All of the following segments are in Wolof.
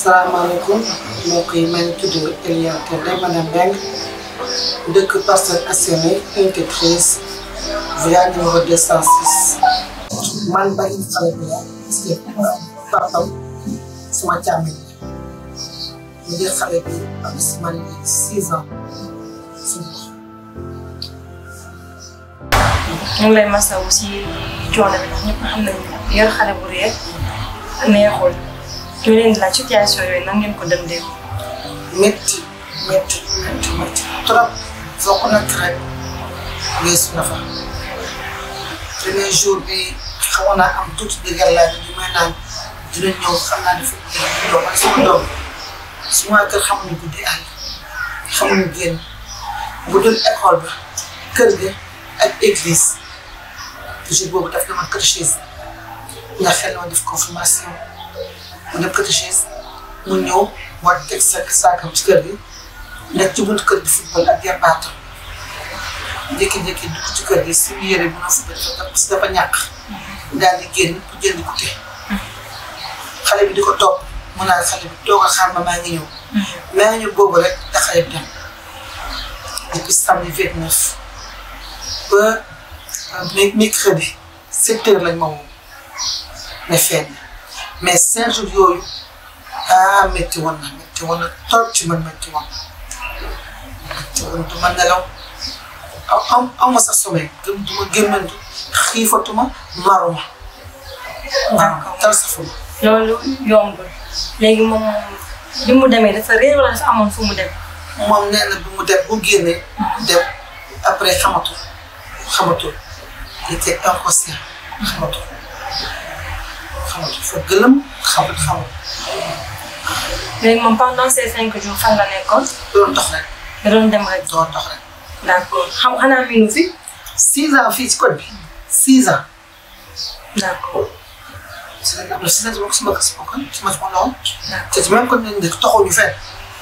salaamaaleykum mbokk yi maa ngi tudd Elia Kelle madame Mbengue dëkk Parcelles Assainies unité 13 villa numéro 206. man bari xale bi la parce que papam suma càmmiñ la mu ngi xale bi am si man léegi six ans suñu ñu ngi lay masawu si coono bi ndax ñëpp xam nañu yor xale bu réer neexul ñu leen di laaj situation yooyu nan ngeen ko dëndee. métti métti métti métti trop foo ko natt rek weesu na fa premier jour bi xawoon naa am tuuti dëgër laa bi may naan dina ñëw xam naa dafa doom ak sama doom suma kër xamuñu guddi àll xamuñu génn bu dul école ba kër ga ak église jour boobu daf dama catéchèse nga xel ma def confirmation mu def catéchèse mu ñëw war teg sa saakam ci kër gi nekk ci buntu kër gi football ak yarbaatam jékki-jékki dugg ci kër gi suñu yére bi noo football dafa parce que dafa ñàkk daal di génn pour jënd goûter xale bi di ko topp mu naan xale bi toog a xaar ma maa ngi ñëw maa ngi ñëw boobu rek da xale bi dem depuis samedi vingt neuf ba mercredi sept heures lañ ma woo ne feeñ mais cinq jours yooyu ah métti woon na métti woon na trop ci man métti woon métti woon du ma nelaw aw aw aw ma sax sommeil du ma gémmantu xiifatuma maruma waaw tal safuma loolu yombul léegi moom bi mu demee dafa réer wala dafa amoon fu mu dem. moom nee na bi mu dem bu génnee dem après xamatul xamatul il était inconscient xamatul xamatul fa gëlëm xamul xamul léegi moom pendant ces cinq jours fan la nekkoon. doon dox rek da doon dem rek. doon dox rek d' accord xam xanaa miinu fi. six ans fii ci code bi six ans d' accord si la am na six ans bokk suma kër suma kon suma suma lool d' accord te ci même kon nañ dëkk taxuñu fenn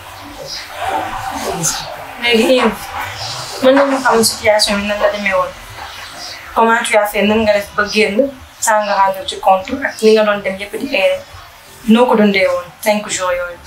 taxuñu fenn léegi Yves mën nañu xam situation bi nan la demee woon comment tu as fait nan nga def ba génn saa nga rendre ci compte ak ni nga doon dem yëpp di erré noo ko dundee woon cinq jours yooyu.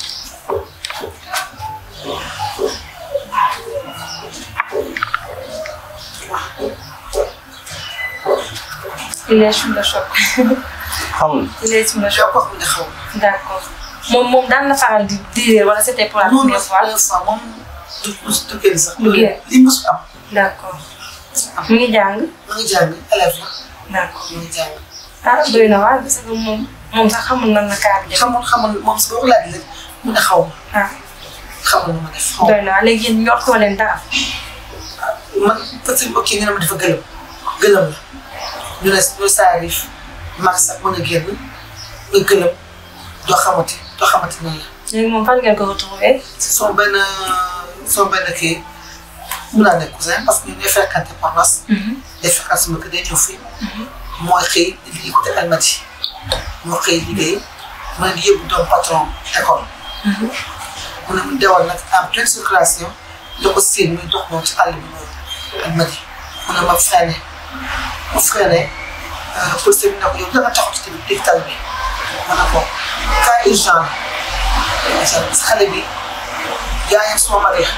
il est sous le choc xamul il est sous le choc yow ko xam ne xaw d' accord moom moom daan na faral di di réer wala c' était pour la moom première fois la fois moom du du génn sax Du génn. li musu am d' accord mu ngi jàng mu ngi jàng élève la d' accord mu ngi jàng ah doy na waar parce que moom moom sax xamul nan la kaa bi def xamul xamul moom si boo ko laaj rek mu ne xaw ma ah xamul nu ma def xaw ma doy na waar léegi yéen ñor koo leen dara man parce que ok ñu ne ma dafa gëlëm gëlëm la ñu ne ñu saarif mag sax mën a génn nga gëlëm doo xamati doo xamati nan la léegi moom fan ngeen ko retrouvé sama benn sama benn kii mun naa nekk cousin parce que ñu ngi fekkante paroisse day fekkante sama kër day ñëw fii mooy xëy di liggéey côté Almadi moo xëy liggéey mu ne di yóbbu doom patron école mu ne mu dewal nag en pleine circulation da ko séen muy dox moom ci àll bi noonu Almadi mu ne ma freiné mu freiné police bi ne ko yow danga taxaw ci tamit dégg tal bi ma ne ko cas urgent la sa xale bi yaayam suma mag la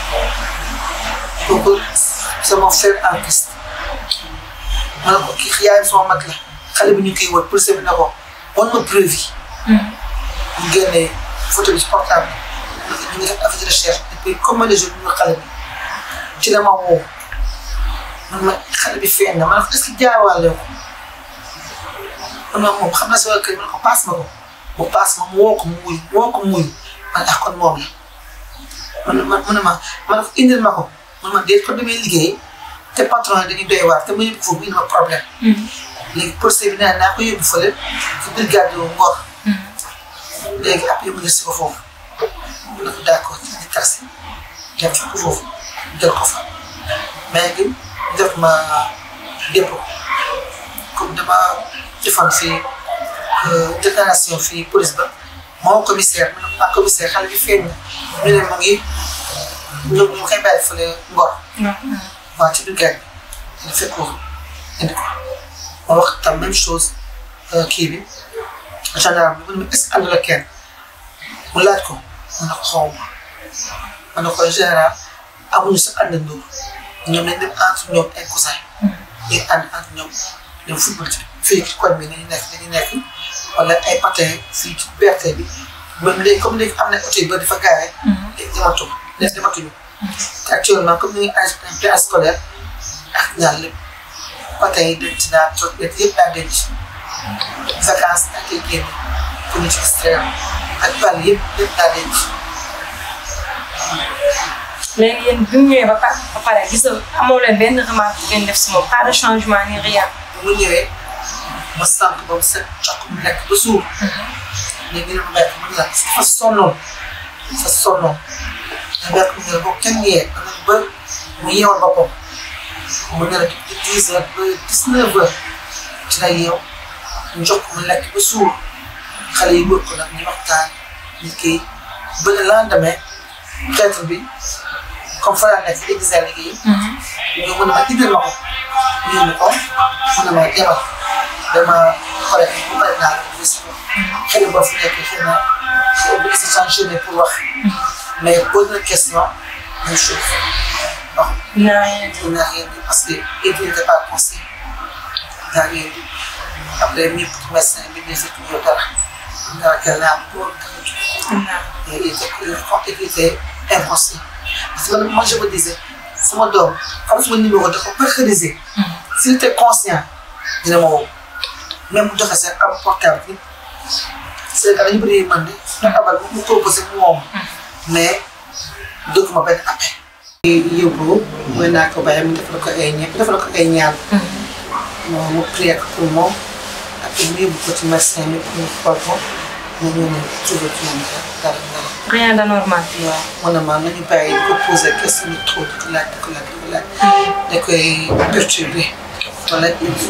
kooku c'est mon frère en Christ ma ne ko kii yaayam suma mag la xale bi ñu koy wër police bi ne ko wan ma preuve yi ñu génnee photo bi ci portable ñu ngi def affaire de recherche depuis combien de jours ñu ngi xale bi ci la ma woo man ma xale bi feeñ na ma ne ko est-ce que jaawaale ko man ma moom xam naa si wàllu kër ma ne ko paas ma ko mu paas ma mu woo ko mu wuy mu woo ko mu wuy man ah kon moom la man man man ma ma ne ko indil ma ko man ma déet ko demee liggéey te patron yi dañuy doy waar te ma yóbbu foofu indi ma problème léegi procès bi nee naa ko yóbbu fële ci brigade yu Ngor léegi après mu si ko foofu mu ne ko d'accord ci taxi dem fa ko foofu jël ko fa mais gi def ma dépôt comme dama defoon fii déclaration fii police ba moo commissaire ma ne ko ah commissaire xale bi feeñ na ñu ne mu ngi ñu ñu koy bàyyi fële Ngor waaw ci brigade bi ñu fekk ko indi ko ma wax tam même chose kii bi gendarme bi mu ne ma est-ce que ànd la kenn mu laaj ko mu ne ko xaw ma ma ne ko en général amuñu sa àndandoo ñoom dañ dem entre ñoom ay cousin yi ànd entre ñoom dem football ci fii ci koñ bi nañu nekk nañu nekk wala ay patin fii ci BRT bi même léegi comme léegi am na oto yu bëri dafa gaare léegi dematu léegi dematuñu te actuellement comme ni ngi âge pré scolaire ak ñaar lépp patin yi denc naa trop yëpp daa denc vacances ak ay génn pour ñu ci extrême ak bal yëpp yëpp daa denc léegi yéen bi mu ñëwee ba pare ba pare gis nga amoo leen benn remarque bu ngeen def si moom pas de changement ni rien. bu mu ñëwee ma sant ba mu set jox ko mu lekk ba suur léegi nag mu lekk mu ne la dafa sonnoon dafa sonnoon nga lekk mu ne la boo kenn yee danañ ba mu yeewal boppam mu ne la depuis dix heures ba dix neuf heures ci la yeew ñu jox ko mu lekk ba suur xale yi wër ko nag ñu waxtaan ñu kii ba le lendemain traître bi comme fa laa nekk di exercer liggéey ñu mën a ma digal ma ko ñu yóbbu ko mu ne ma demal dama pare bu pare naa la gis ko xëy na boo fi nekkee xëy na xëy na si changé pour wax mais pose na question même chose bon naa rien il n'a rien dit parce que il n'était pas conseillé il n'a rien dit après mi médecin bi ne fekk ñu dara dara kenn naa pour naa il était il était inconscient parce que moi je me disais sama doom xam sama numéro dafa personnalisé s'il était conscient dina ma woo même bu joxe seen am portable bi Sénégal dañu bëri man de na abal mu proposé mu woo ma mais dëgg ma benn appel yóbbu mooy naa ko bàyyi mu defal ko ay ña defal ko ay ñaan moom mu prier ko pour moom après mu yóbbu ko ci médecin bi pour mu xool ko mu ñëw ne trouvé ci moom dara dara rien d'anormal. waaw man na maa nañu bàyyi di ko posé question yu trop di ko laaj di ko laaj di ko laaj da koy perturbé wala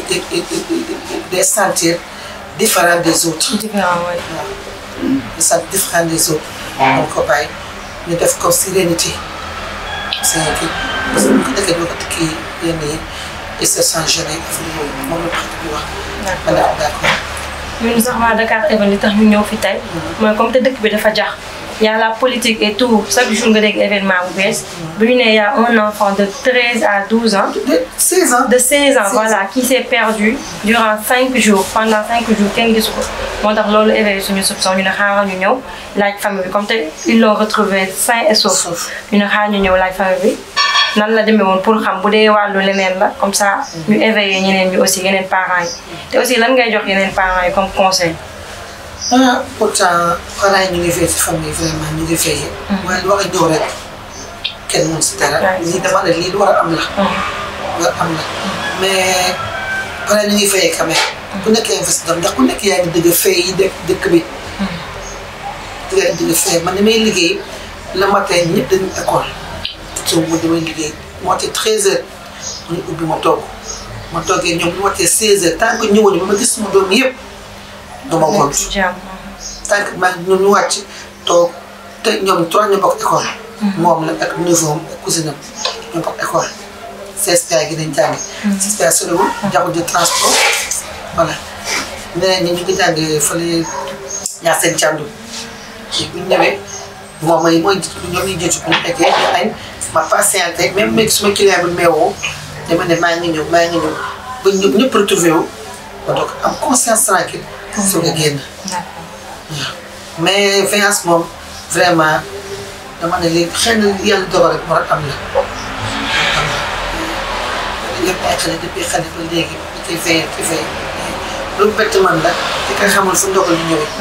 des sentir différent des autres différent waay. waaw des sentir différent des autres donc ko bàyyi ñu def ko sérénité sérénité parce que bu ko defee doo ko tikki yenn yi il se sent gêné affaire boobu moom la tax di wax ma ne ko d'accord ñun sax waa Dakar Even li tax ñu ñëw fi tey mooy comme te dëkk bi dafa jax y a la politique et tout chaque jour nga dégg événement bu bees bu ñu nee y a un enfant de 13 à 12 ans de 16 ans de 16 ans 16 voilà qui s'est perdu durant 5 jours pendant 5 jours kenn gisu ko moo tax loolu éveillé suñu soupçon ñu ne xaaral ñu ñëw laaj famille bi comme te ils l'ont retrouvé sain et sauf Sauf. ñu ne xaaral ñu ñëw laaj famille bi nan la demee woon pour xam bu dee wàllu leneen la comme ça ñu éveillé ñeneen ñi aussi yeneen parents yi te aussi lan ngay jox yeneen parents yi comme conseil ah pourtant parents yi ñu ngi veillé ci famille vraiment ñu ngi veillé. waaye lu war a ñëw rek kenn mën si dara. Ouais. lii dama ne lii lu war a am la. lu war a am la mais parents ñu ngi veillé quand même. ku nekk investisseur ndax ku nekk yaa ngi dëgg fay yi dëkk dëkk bi. yaa ngi dëgg fay man ni may liggéey le matin ñëpp dañuy école. te mu damay liggéey mu watee 13 heures mu ñu ubbi ma toog ma toogee ñoom ñu watee 16 heures tant que ñëwuñu ba ma gis sama doom yëpp dama gont. ci jàmm tant que maa ngi ñoom ñu wàcc toog te ñoom trois ñu bokk école. moom la ak neveu am ak cousine am ñu bokk école. CSPA gi dañ jàng. CSPA soriwul jàngul de transport voilà. ñeneen ñi ñu ngi jàng fële ñaar seen càndu ci bu ñu ñëwee moom mooy mooy ñoom ñu jiitu bu ñu fekkee ñu añ ma patienté même même suma client bi meewoo dama ne maa ngi ñëw maa ngi ñëw ba ñëpp ñëpp retrouvé wu ba donc am conscience tranquille soog a génn. d'accord mais veillance moom vraiment dama ne léegi xëy na yàlla dogal rek moo rek am la am la yëpp ay xale depuis xale ba léegi da koy veillé di veillé lu bett man la di koy xamul fu ndogal lu ñëwee.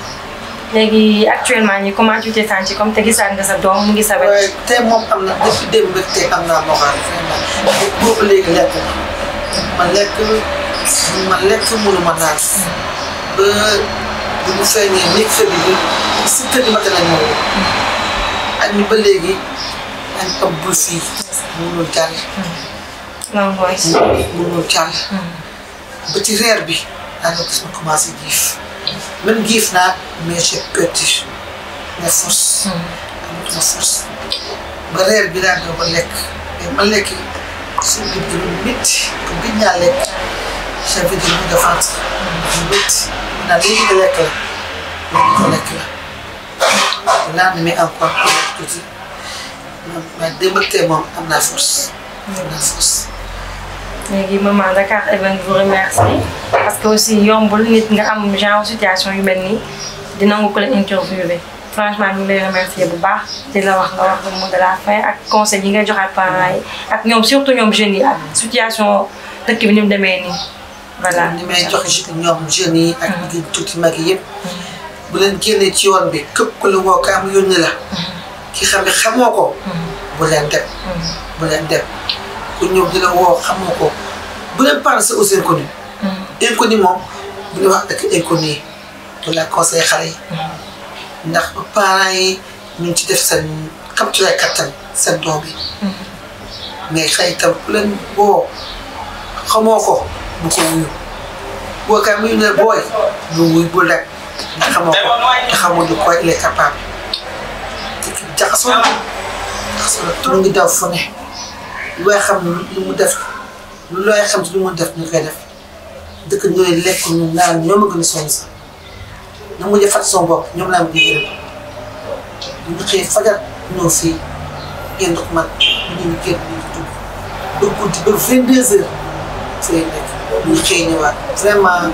léegi actuellement nii comment tu t'es senti comme te gisaat nga sa doom mu ngi sa wet. waaye tey moom am na depuis démb rek tey am naa moral vraiment boobu léegi lekk na ma lekk ma lekk mënu ma naan ba bu mu feeñee mercredi bi si kër gi matin lañ ma woo ak ñu ba léegi dañ am bul fii mënul jàll non mooy. mënul jàll ba ci reer bi daanaka gis ma commencé giif même giif naa mais j'ai perdu mes forces amatuma force ba reer bi daal doo ko lekk mais ma lekk suñu biir gi lu métti ko gëj naa lekk j'avais des maux de ventre lu métti naa léegi nga lekk la léegi nga lekk la lendemain encore tuuti mais démb ak tey moom am naa force. am naa force. léegi maman Dakar Event vous remercie parce que aussi yombul nit nga am genre situation yu mel nii di nangu ko la interviewé franchement ñu ngi lay remercier bu baax di la wax nga wax le mot de la fin ak conseil yi ngay joxaat parents yi ak ñoom surtout ñoom jeunes yi ak situation dëkk bi ni mu demee nii voilà. ni may joxe ñoom jeunes yi. ak ñi tuuti mag yi yëpp. bu leen génnee ci yoon bi képp ku la woo ka am yónni la. ki xam ne xamoo ko. bu leen dem. bu leen dem ku ñëw di la woo xamoo ko bu leen pensé aux inconnus. inconnu moom bu ñu wax ak inconnu yi. bu la conseil xale yi. ndax parents yi ñu ngi ci def seen capturé kattan seen doom bi. mais xëy itam ku leen woo xamoo ko bu ko wuyu boo kaa muy ne booy bu wuy bu lekk ndax xamoo ko te xamoo de quoi il est capable te jaxasoo na jaxasoo na trop ngi daw fu ne looy xam lu mu def lu looy xam ci lu mu def ñu koy def dëkk ñooy lekk ñu naan ñoom a gën a sonn sax na mujj fàtt son bopp ñoom laa mujj yërëm bu ñu xëy fajar ñëw fii génn ko man ñu ngi génn ñu ngi dugg ba guddi ba vingt deux heures fi lay nekk ñu xëy ñëwaat vraiment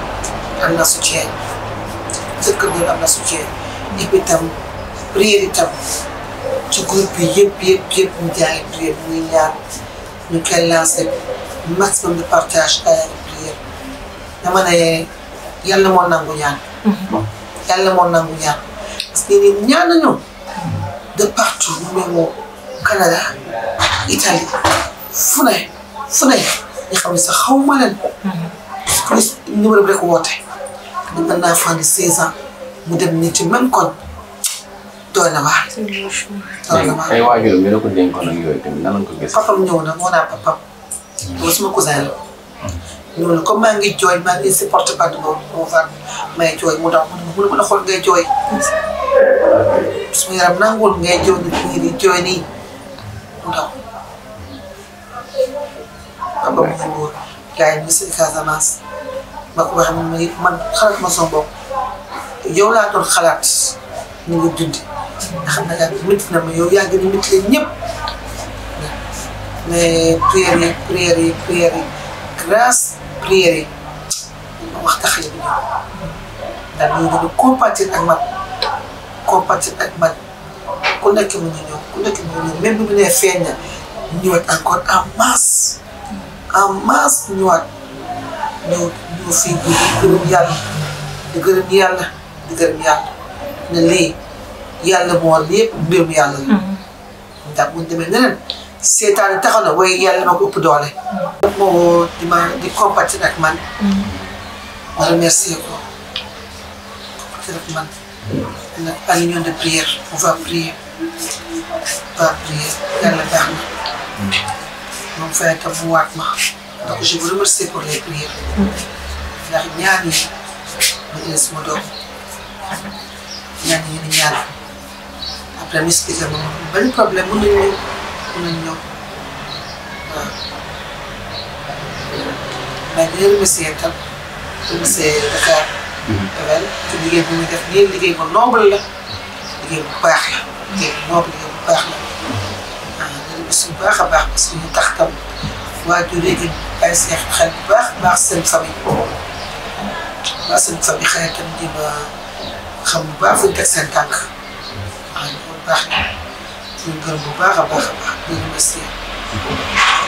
am na soutien dëkk bi am na soutien et puis tam prière itam ci groupe yi yëpp yëpp yëpp ñu jaay prière muy ñaan ñu koy lancé maximum de partage ay prière dama ne yàlla moo nangu ñaan yàlla moo nangu ñaan parce que ni ñaan nañu de partout mu ne Canada Italie fu ne fu ne ñu xam ne sax xaw ma leen. police numéro bi rek woote. ni mën naa fànn 16 ans mu dem nii ci même koñ doy na waar. doy na waar ay waajuram ñu ne ko dénkoon ak yooyu tamit nan lañ ko gis. papam ñëw na moo naa papam. loolu suma cousin la. ñëw na comme maa ngi jooy maa ngi supporté pas de mon mon var may jooy mu daw mu ne ma la xool ngay jooy. suma yaram nanguwul ngay jooy nit ñi di jooy nii mu daw. papa mu ngi wóor gars yi ñu si Casamance ma ko waxee man man xalaat ma sama bopp yow laa doon xalaat ni nga dund nga xam ne daal métti na ma yow yaa gën a métti leen ñëpp mais prières yi prières yi prières yi grâce prières yi ma wax tax yi ñëw daal ñu gën a compatir ak man compatir ak man ku nekk mu ñu ñëw ku nekk mu ñu ñëw même bi mu nee feeñ na ñëwaat encore en masse en masse ñëwaat ñëw ñëw fii di gërëm yàlla di gërëm yàlla di gërëm yàlla ne lii yàlla moo war lépp mbirum yàlla la. ndax bu ñu demee neneen seetaan taxaw na waaye yàlla ma ko ëpp doole. moo di ma di compatir ak man. ma remercier ko compatir ak man. nag à l'union de prière on va prier on va prier yàlla baax na. moom fay tam mu waat ma donc je vous remercie pour les prières ndax ñaan yi ma indi sama doom ñaan yi ni ñaan après mu expliqué ma benn problème mën nañu ñëw mën nañu ñëw waaw mais di remercier tam remercier Dakar Evel ci liggéey bu muy def nii liggéey bu noble la liggéey bu baax la liggéey bu noble liggéey bu baax la su baax a baax parce que ñu tax tam waajur léegi ay seex xel bu baax baax seen famille baax seen famille xëy tam di ma xam bu baax fu ñu teg seen tànk waaw loolu baax na ñu gërëm bu baax a baax a baax di remercier